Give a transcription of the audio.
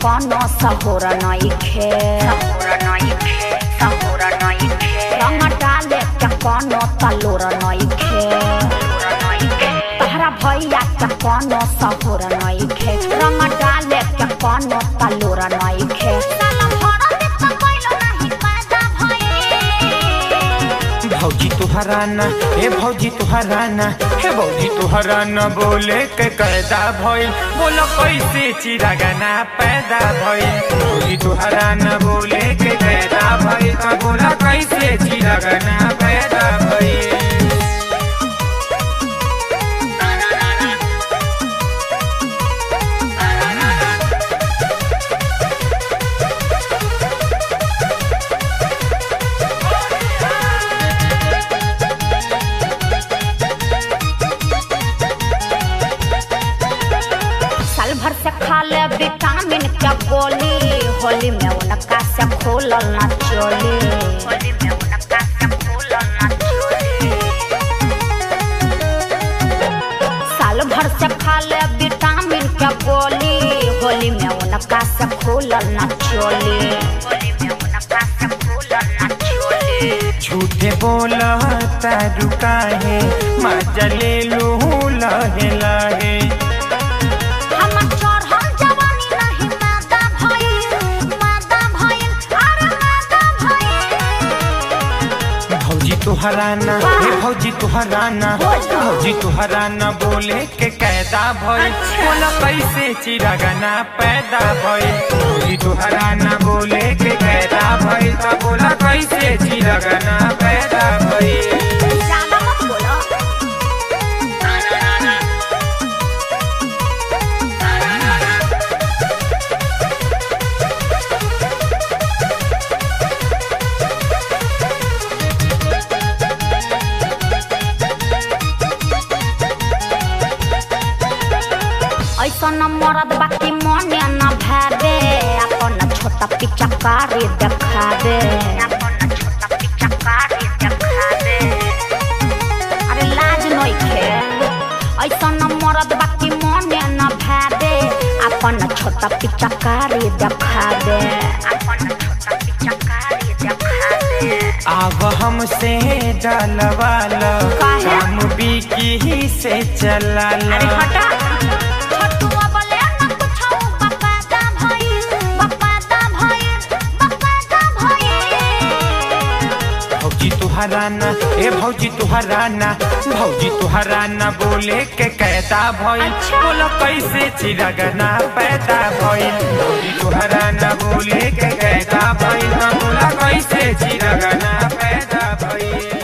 कोनो सहोर नइखे रंग डाले के कोनो तलोर नइखे तहरा भैया के कोनो सहोर नइखे रंग डाले के कोनो तलोर नइखे साला भरा देख कैलो नाही पैदा भइल भौजी तुहरा ना हे भौजी तुहरा ना हे भौजी तुहरा ना बोले के कैदा भइल बोलो कैसे चिरागाना पैदा भइल भौजी तुहरा ना बोले के कैदा भइल त बोला कैसे चिरागाना पैदा भइल साल भर से खा ले विटामिन के गोली होली में उनका से खोलल ना चोली होली में उनका से खोलल ना चोली साल भर से खा ले विटामिन के गोली होली में उनका से खोलल ना चोली होली में उनका से खोलल ना चोली झूठे बोला तारू काहे मजा ले लू लहे लहे हमर चढ़ल जवानी नहीं मादा भइल मादा भइल अरे मादा भइल भौजी तुहरा ना हे भौजी तुहरा ना भौजी तुहरा ना बोले के कैदा भइल बोला कैसे चिरागाना पैदा भइल भौजी तुहरा ना बोले के कैदा भइल त बोला कैसे चिरागाना पैदा भइल ज्यादा मत बोलो ऐसन मरद बाकी मने न भावे अपन छोटा पिचकारी देखा दे अपन छोटा पिचकारी देखा दे अरे लाज नइखे ऐसन मरद बाकी मने न भावे अपन छोटा पिचकारी देखा दे अपन छोटा पिचकारी देखा दे आव हमसे डलवालो काहे? हम बिकी से चला अरे हटा छोटुआ बोले न कुछो बकाता भइल बकाता भइल बकाता भइल भौजी तुहरा ना ए भौजी तुहरा ना भौजी तुहरा ना बोले के कैदा भइल अच्छा। बोलो कैसे चिरगना पैदा भइल भौजी तुहरा ना बोले के कैदा भइल त बोला कैसे चिरगना पैदा भइल